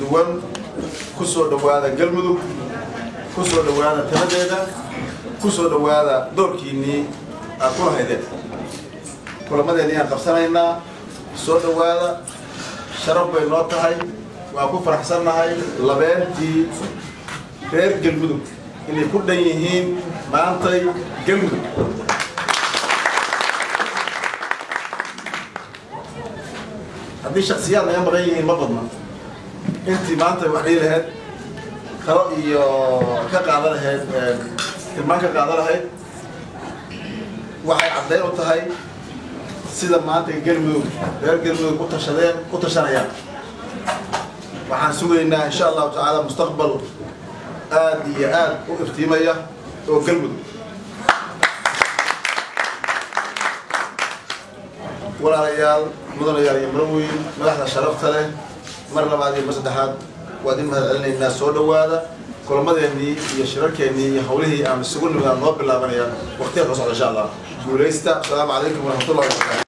duwan ku soo dhowaada galmudug ku soo dhowaada taladeeda ku soo dhowaada doorkiinnii aad ku lahaydeen kulamadeennii aan qabsanaynaa soo dhowaada sharaf bay noo tahay waan ku faraxsannahay labeentii reer galmudug inay ku dhan yihiin maantay galmudug haddii shaksiyaad naga maqan yihiin ma badna intii maanta wax dhihi lahayd talo iyo ka qaadan lahayd tilmaan ka qaadan lahayd waxay caddayn u tahay sida maanta galmudug reer galmudug u tashadeen u tashanayaan waxaan sugaynaa insha allahu tacaala mustaqbal aad iyo aad u iftiimaya oo galmudug walaalayaal mudanayaal iyo maraweyn madaxda sharafta leh mar labaad iyo mar saddexaad waad in mahad celinaynaa soo dhowaada kulamadeennii iyo shirarkeennii iyo hawlihii aan isugu nimidaan noo bilaabanayaan waqtiga ka socda insha allah guulaysta asalaamu calaykum waraxmatullahi wabarakatu